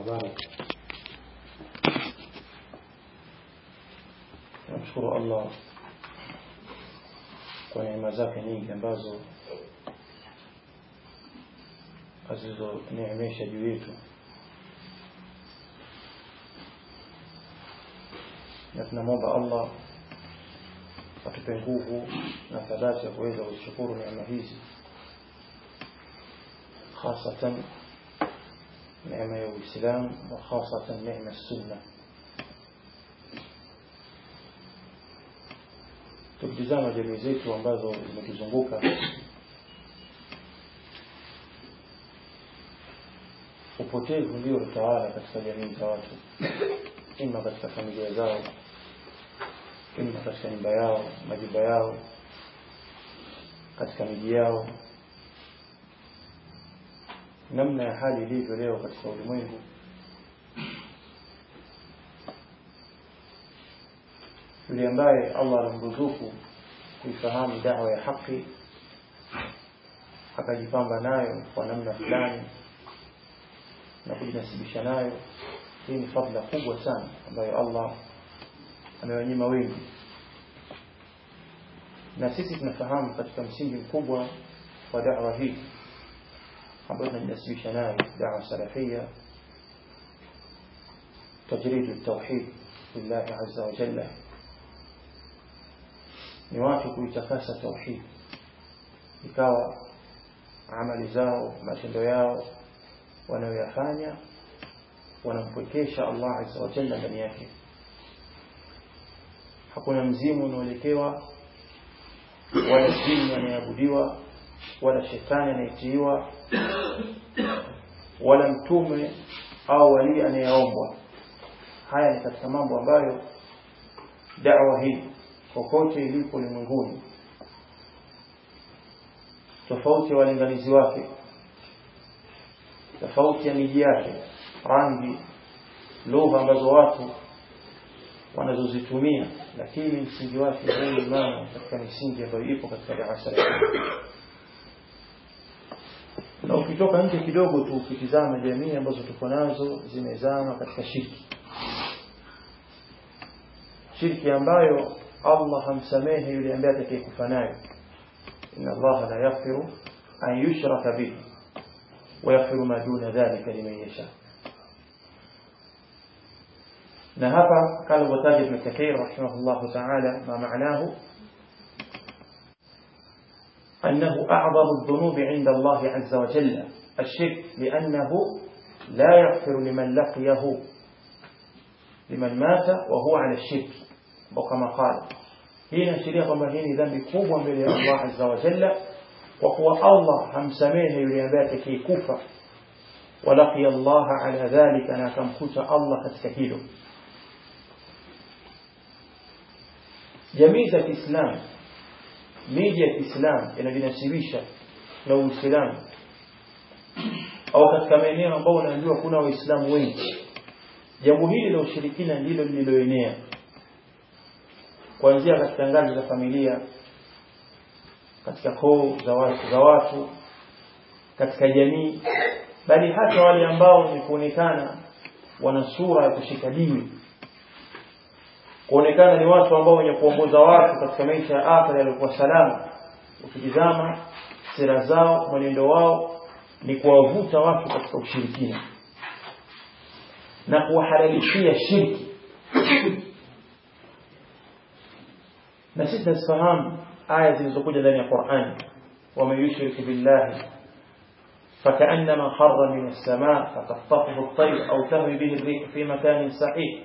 habari namshukuru Allah kwa neema zake nyingi ambazo azizoneemesha juu yetu na tunamwomba Allah atupe nguvu na thabati ya kuweza kushukuru neema hizi hasatan neema ya Uislamu na hasatan neema sunna tukitizama jamii zetu ambazo zimetuzunguka upotevu ndio utawala katika jamii za watu ima katika familia zao ima katika nyumba yao majumba yao katika miji yao namna ya hali ilivyo leo katika ulimwengu yule ambaye Allah alimruzuku kuifahamu dawa ya haki akajipamba nayo kwa namna fulani na kujinasibisha nayo hii ni fadla kubwa sana ambayo Allah amewanyima wengi na sisi tunafahamu katika msingi mkubwa wa da'wa hii ambayo tunajinasibisha nayo da'wa salafia tajrid at-tauhid lillahi azza wa jalla ni watu kuitakasa tauhid ikawa amali zao matendo yao wanayoyafanya wanampwekesha Allah azza wa jalla ndani yake hakuna mzimu unaoelekewa wala jini anayeabudiwa wala shetani anayetiiwa wala mtume au wali anayeombwa haya ni katika mambo ambayo da'wa hii kokote ilipo ulimwenguni tofauti ya walinganizi wake tofauti ya miji yake rangi lugha ambazo watu wanazozitumia lakini msingi wake huu imama katika misingi ambayo ipo katika darasa na ukitoka nje kidogo tu ukitizama jamii ambazo tuko nazo zimezama katika shirki shirki ambayo Allah hamsamehe yule ambaye atakayekufa nayo inna Allah la yaghfiru an yushraka bihi wa yaghfiru ma duna dhalika liman yasha na hapa kama alivyotaja Ibn Kathir rahimahullah ta'ala ma maanahu أنه أعظم الذنوب عند الله عز وجل الشرك لأنه لا يغفر لمن لقيه لمن مات وهو على الشرك وكما قال hii inaashiria kwamba hii ni dhambi kubwa mbele ya Allah azza wa jalla kwa kuwa Allah hamsamehe yule ambaye atakayekufa walaqiya Allah ala dhalika na akamkuta Allah katika hilo jamii za Kiislamu miji ya Kiislamu inajinasibisha na Uislamu au katika maeneo ambayo unaambiwa kuna Waislamu wengi jambo hili la ushirikina ndilo lililoenea kuanzia katika ngazi za familia katika koo za watu, za watu katika jamii bali hata wale ambao ni kuonekana wana sura ya kushika dini kuonekana ni watu ambao wenye kuongoza watu katika maisha ya akhira yaliokuwa salama ukitizama sera zao mwenendo wao ni kuwavuta watu katika ushirikina na kuwahalalishia shirki na sisi tunafahamu aya zilizokuja ndani ya Qur'an ومن يشرك بالله فكأنما خر من السماء فتخطفه الطير أو تهوي به الريح في مكان سحيق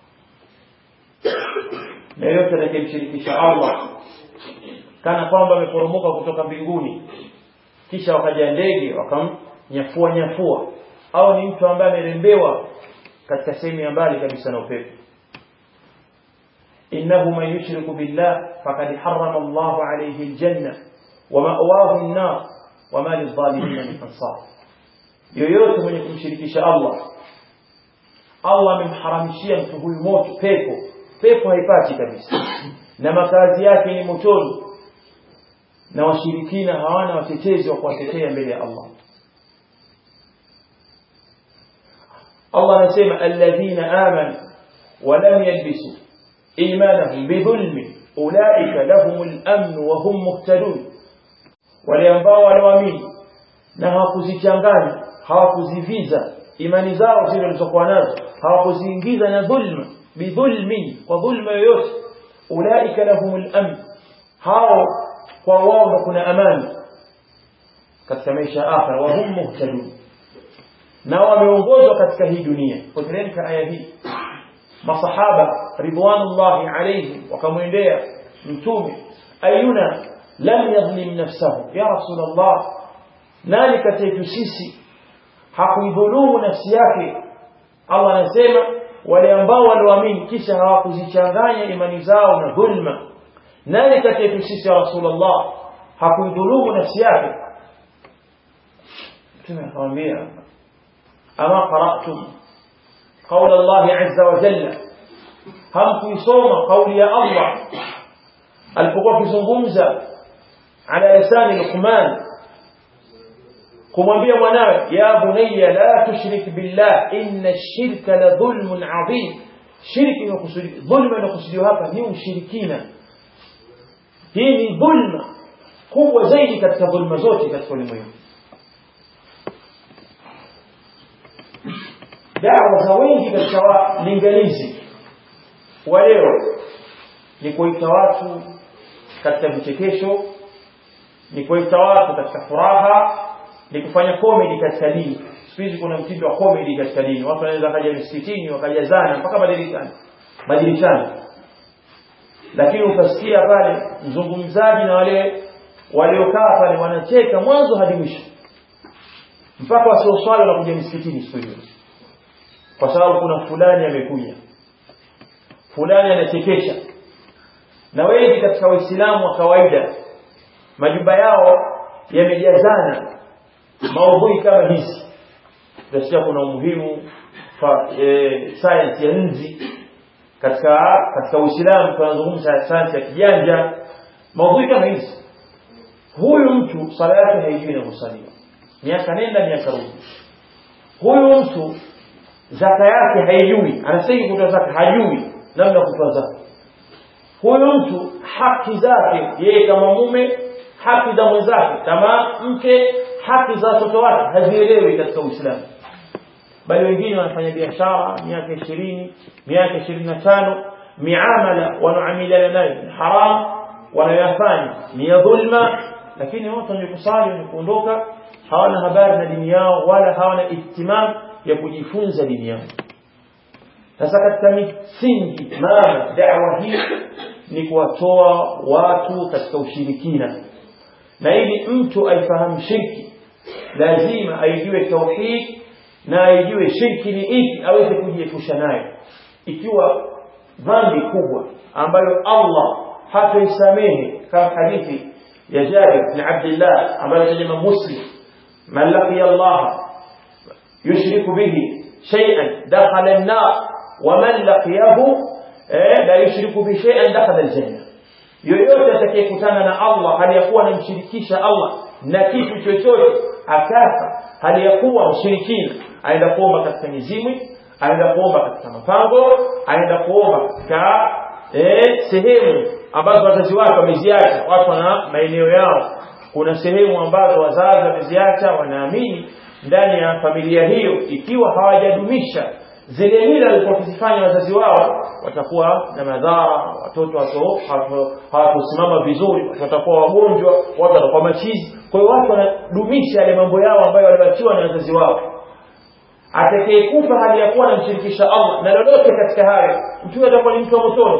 na yote atakayemshirikisha Allah kana kwamba ameporomoka kutoka mbinguni kisha wakaja ndege wakamnyafua nyafua au ni mtu ambaye amerembewa katika sehemu ya mbali kabisa na upepo innahu man yushriku billah faqad harrama Allahu alayhi aljanna wa ma'wahu an-nar wa ma lidh-dhalimin min ansar yoyote mwenye kumshirikisha Allah Allah amemharamishia mtu huyu moto pepo pepo haipati kabisa na makazi yake ni motoni na washirikina hawana watetezi wa kuwatetea mbele ya Allah Allah anasema alladhina amanu wa lam yalbisu imanahum bidhulmi ulaika lahumul amn wa hum muhtadun wale ambao wanaamini na hawakuzichanganya hawakuziviza imani zao zile walizokuwa nazo hawakuziingiza na dhulma bidhulmin kwa dhulma yoyote ulaika lahumul amn hao kwa wao ndo kuna amani katika maisha ya akhira wa hum muhtadun na wameongozwa katika hii dunia kuteremka aya hii masahaba ridwanullahi alayhim wakamwendea mtume ayuna lam yadhlim nafsahu ya rasulullah nani kati yetu sisi hakuidhulumu nafsi yake Allah anasema wale ambao walioamini kisha hawakuzichanganya imani zao na dhulma nani kati yetu sisi ya rasulullah hakuidhulumu nafsi yake mtume akamwambia ama qara'tum قول الله عز وجل هم kuisoma kauli ya Allah alipokuwa kizungumza ala lisani Luqman kumwambia mwanawe ya bunayya la tushrik billah inna ash-shirka la dhulmun adhim shirki inakusudi dhulma inakusudiwa hapa ni ushirikina hii ni dhulma kubwa zaidi katika dhulma zote katika ulimwengu dawa za wengi katika walinganizi wa leo ni kuita watu katika vichekesho ni kuita watu katika furaha ni kufanya comedy katika dini siku hizi kuna mtindo wa comedy katika dini watu wanaweza kaja msikitini wakajazana mpaka madirishani madirishani lakini utasikia pale mzungumzaji na wale waliokaa pale wanacheka mwanzo hadi mwisho mpaka wasioswali wanakuja msikitini siku hiyo kwa sababu kuna fulani amekuja fulani anachekesha na wengi katika waislamu wa kawaida majumba yao yamejazana maudhui kama hizi tunasikia kuna umuhimu fa e, science ya nzi katika katika uislamu tunazungumza science ya kijanja maudhui kama hizi huyu mtu sala yake haijui inavyosaliwa miaka nenda miaka rudi huyu mtu zaka yake haijui anastahili kutoa zaka hajui namna ya kutoa zaka huyu mtu haki zake yeye kama mume haki za mwenzake kama mke haki za watoto wake hazielewi katika Uislamu bali wengine wanafanya biashara miaka ishirini miaka ishirini na tano miamala wanaamiliana nayo ni haram wanayoyafanya ni ya dhulma lakini watu wenye kusali wenye kuondoka hawana habari na dini yao wala hawana ihtimam ya kujifunza dini yao sasa katika misingi mama da'wa hii ni kuwatoa watu katika ushirikina na ili mtu aifahamu shirki lazima aijue tauhid na aijue shirki ni ipi aweze kujiepusha nayo ikiwa dhambi kubwa ambayo Allah hataisamehe kama hadithi ya Jabir bin Abdullah ambayo tajama Muslim man laqiya Allah yushriku bihi shay'an dakhala an-nar wa man laqiyahu la yushriku bi shay'an dakhala al-janna yoyote atakayekutana na Allah hali ya kuwa anamshirikisha Allah na kitu chochote akafa hali ya kuwa mshirikina aenda kuomba katika mizimu aenda kuomba katika mapango aenda kuomba katika eh, sehemu ambazo wazazi wake wameziacha watu wana maeneo yao kuna sehemu ambazo wazazi wameziacha wanaamini ndani ya familia hiyo ikiwa hawajadumisha zile mila walikuwa wakizifanya wazazi wao watakuwa na madhara watoto hawatosimama vizuri watu watakuwa wagonjwa watu watakuwa machizi kwa hiyo watu wanadumisha yale mambo yao ambayo walibachiwa na wazazi wao atakayekufa hali ya kuwa anamshirikisha Allah na lolote katika hayo mtu atakuwa ni mtu wa motoni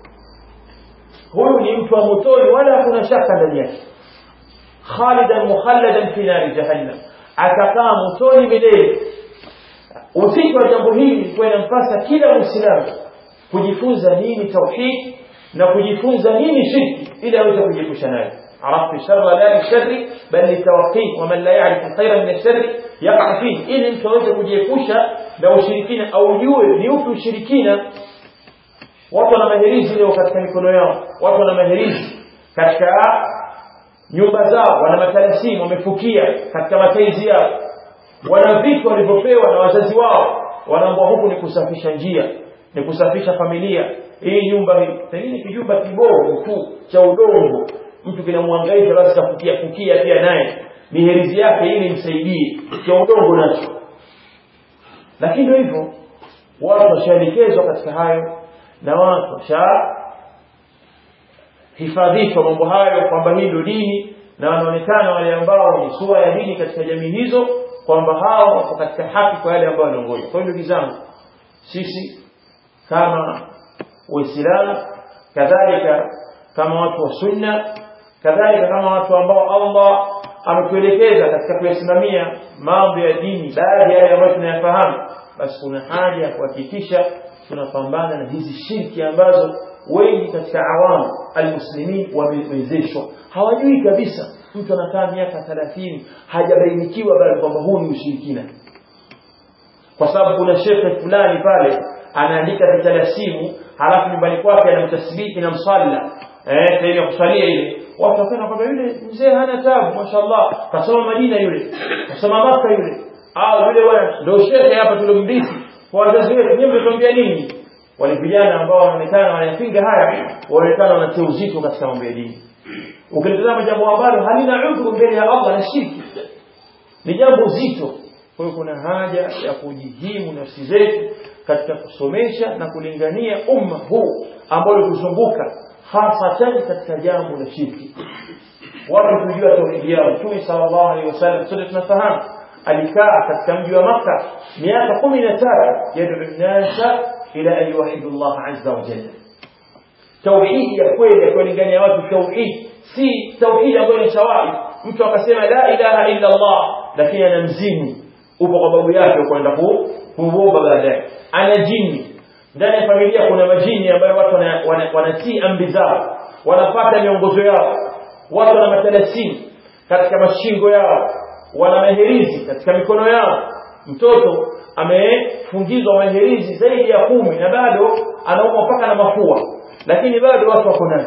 huyu ni mtu wa motoni wala hakuna shaka ndani yake khalidan mukhalladan fi nari jahannam atakaa motoni milele uzito wa jambo hili kwa inampasa kila muislamu kujifunza nini tauhid na kujifunza nini shirki ili aweze kujiepusha nayo عرفت الشر لا للشر بل للتوقي ومن لا يعرف الخير من الشر يقع فيه ili mtu aweze kujiepusha na ushirikina au jue ni upi ushirikina watu wana maherizi leo katika mikono yao watu wana maherizi katika nyumba zao wana matalasimu wamefukia katika mataizi yao wana vitu walivyopewa na wazazi wao wanaambwa huku ni kusafisha njia ni kusafisha familia hii nyumba hii pengine kijumba kibovu tu cha udongo mtu kinamhangaisha basi kafukia fukia pia naye ni herizi yake ili msaidie cha udongo nacho lakini ndio hivyo watu washaelekezwa katika hayo na watu washa hifadhishwa mambo hayo kwamba hii ndio dini na wanaonekana wale ambao ni sura ya dini katika jamii hizo kwamba hao wako katika haki kwa yale ambayo wanaongoja kwa hiyo ndugu zangu sisi kama waislamu kadhalika kama watu wa sunna kadhalika kama watu ambao Allah ametuelekeza katika kuyasimamia mambo ya dini baadhi ya yale ambayo tunayafahamu basi kuna haja ya kuhakikisha tunapambana na hizi shirki ambazo wengi katika awamu almuslimin wamewezeshwa hawajui kabisa mtu anakaa miaka 30 hajabainikiwa bali kwamba huu ni ushirikina kwa sababu kuna shekhe fulani pale anaandika vitalasimu halafu nyumbani kwake anamtasbihi na msalla eh sehemu ya kusalia ile watu wakaona kwamba yule mzee hana tabu mashallah kasoma Madina yule kasoma Maka yule au yule bwana ndio shekhe hapa tulomrithi kwa wazazi wetu nyinyi mtatuambia nini wale vijana ambao wanaonekana wanayapinga haya wanaonekana wanatia uzito katika mambo ya dini ukilitazama jambo ambalo halina udhuru mbele ya Allah na shirki ni jambo zito kwa hiyo kuna haja ya kujihimu nafsi zetu katika kusomesha na kulingania umma huu ambao kuzunguka hasatan katika jambo la shirki watu kujua tauhidi yao Mtume sallallahu alaihi wasallam sote tunafahamu alikaa katika mji wa Makka miaka 13 yad'u nasa ila an yuwahidu Allah azza wa jalla tauhidi ya kweli ya kulingania watu tauhid si tauhidi ambayo ni shawahi mtu akasema la ilaha illa Allah lakini ana mzimu upo kwa babu yake kwenda kuomba baadaye ana jini ndani ya familia kuna majini ambayo watu wanatii wana, wana amri zao wanapata miongozo yao watu wana matalasimu katika mashingo yao wana maherizi katika mikono yao mtoto amefungizwa maherizi zaidi ya kumi na bado anaumwa mpaka na mafua lakini bado watu wako nayo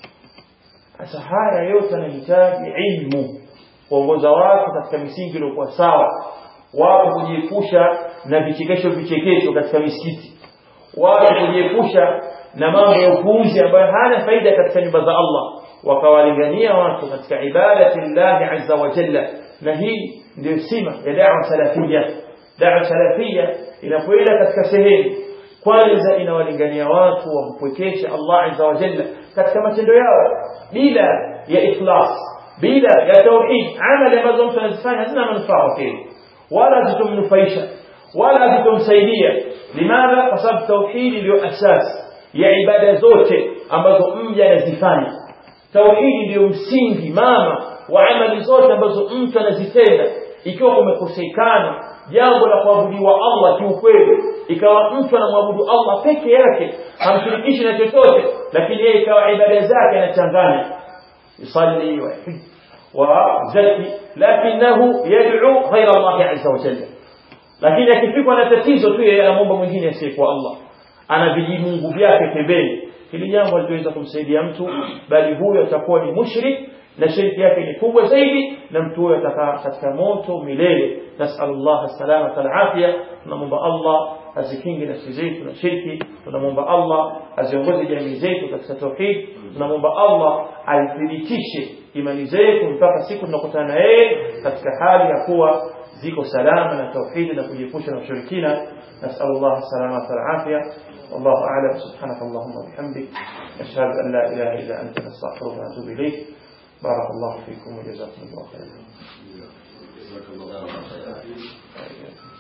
sasa haya yote yanahitaji ilmu kuongoza watu katika misingi iliyokuwa sawa watu kujiepusha na vichekesho vichekesho katika misikiti watu kujiepusha na mambo ya upuuzi ambayo hana faida katika nyumba za Allah wakawalingania watu katika ibadati llahi azza wa jalla na hii ndio sima ya da'wa salafia da'wa salafia inapoenda katika sehemu kwanza inawalingania watu wampwekeshe Allah azza wa jalla katika matendo yao bila ya ikhlas bila ya tauhid amali ambazo mtu anazifanya hazina manufaa kwake wala zitomnufaisha wala zitomsaidia limadha kwa sababu tauhidi ndio asasi ya ibada zote ambazo mja anazifanya tauhidi ndio msingi mama wa amali zote ambazo mtu anazitenda ikiwa kumekosekana jambo la kuabudiwa Allah kiukweli ikawa mtu anamwabudu Allah peke yake hamshirikishi na chochote lakini yeye ikawa ibada zake anachanganya yusalli wa وزكي لكنه يدعو غير الله عز وجل lakini akifikwa na tatizo tu yeye anamwomba mwingine asiyekuwa Allah ana vijimungu vyake pembeni hili jambo halitoweza kumsaidia mtu bali huyo atakuwa ni mushrik na shirki yake ni kubwa zaidi na mtu huyo atakaa katika moto milele nasallallahu salamata alafia tunamwomba Allah azikinge nafsi zetu na shirki tunamwomba Allah aziongoze jamii zetu katika tauhid tunamwomba Allah aithibitishe imani zetu mpaka siku tunakutana na yeye katika hali ya kuwa ziko salama na tauhidi na kujiepusha na ushirikina نسأل الله السلامة والعافية والله أعلم سبحانك اللهم وبحمدك أشهد أن لا إله إلا أنت نستغفرك ونتوب إليك بارك الله فيكم وجزاكم الله خيرا